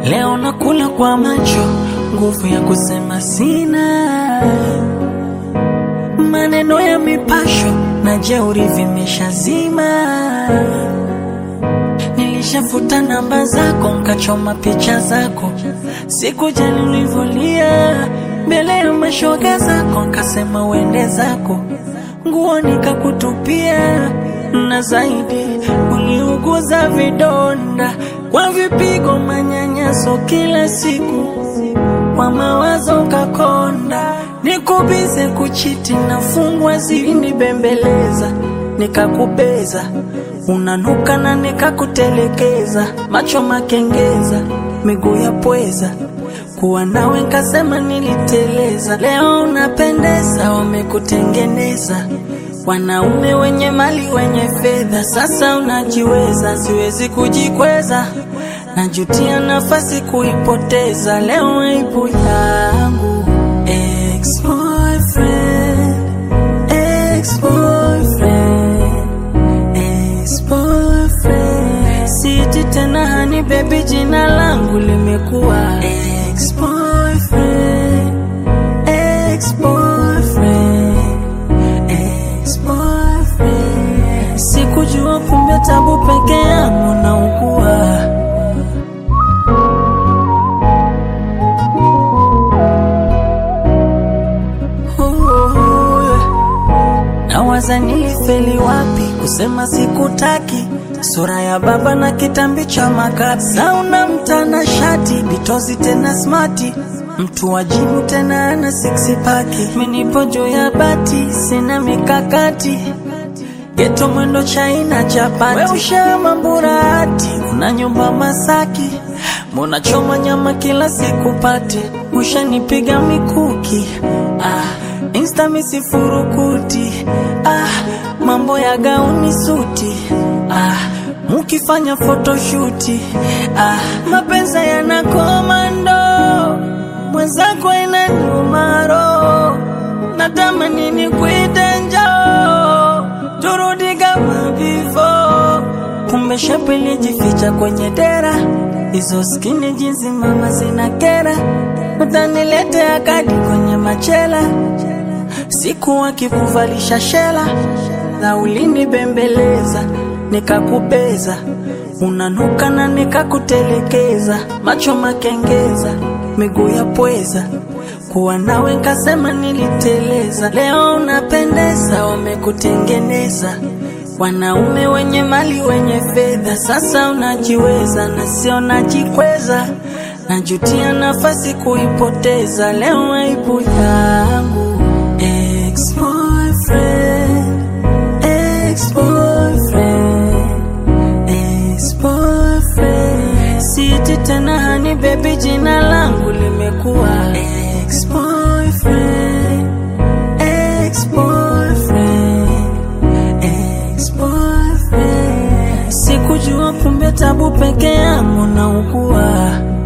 Leo nakula kwa macho, nguvu ya kusema sina. Maneno ya mipasho na jeuri vimeshazima. Nilishafuta namba zako, nkachoma picha zako, sikujali ulivyolia mbele ya mashoga zako, nkasema uende zako, nguo nikakutupia, na zaidi uliuguza vidonda kwa vipigo, manyanyaso kila siku, kwa mawazo kakonda, nikubize kuchiti, nafungwa zilinibembeleza, nikakubeza unanuka na nikakutelekeza, macho makengeza, miguu ya pweza, kuwa nawe nkasema niliteleza. Leo unapendeza, wamekutengeneza wanaume wenye mali wenye fedha, sasa unajiweza, siwezi kujikweza, najutia nafasi kuipoteza. Leo aibu yangu ex-boyfriend, ex-boyfriend ex-boyfriend. Siti tena hani baby, jina langu limekuwa ex-boyfriend, ex-boyfriend, ex-boyfriend. Sikujua kumbe tabu peke yangu naugua. Nawaza nilifeli wapi kusema sikutaki, sura ya baba na kitambi cha makapi, sauna mtana shati bitozi tena smati, mtu wajibu tena ana six paki, minipo juu ya bati sina mikakati geto mwendo chaina chapati, we ushama mburati, una nyumba Masaki, mbona choma nyama kila siku pati, ushanipiga mikuki ah, insta misifurukuti ah, mambo ya gauni suti ah, mukifanya photoshuti ah, mapenzi yana komando, mwenzako ina nyumaro, natamani nikuite njoo turudi kama before. Kumbe shepu ilijificha kwenye dera, hizo skini jinsi mama zina kera, utaniletea kadi kwenye machela, siku akikuvalisha shela, na ulinibembeleza nikakubeza, unanuka na nikakutelekeza, macho makengeza, miguu ya pweza kuwa nawe nkasema niliteleza. Leo unapendeza, wamekutengeneza wanaume wenye mali wenye fedha, sasa unajiweza na sio najikweza, najutia nafasi kuipoteza. Leo aibu yangu ex-boyfriend, ex-boyfriend, ex-boyfriend. Siti tena hani baby, jina langu limekuwa ex-boyfriend, ex-boyfriend, ex-boyfriend. Sikujua kumbe tabu peke yangu naugua.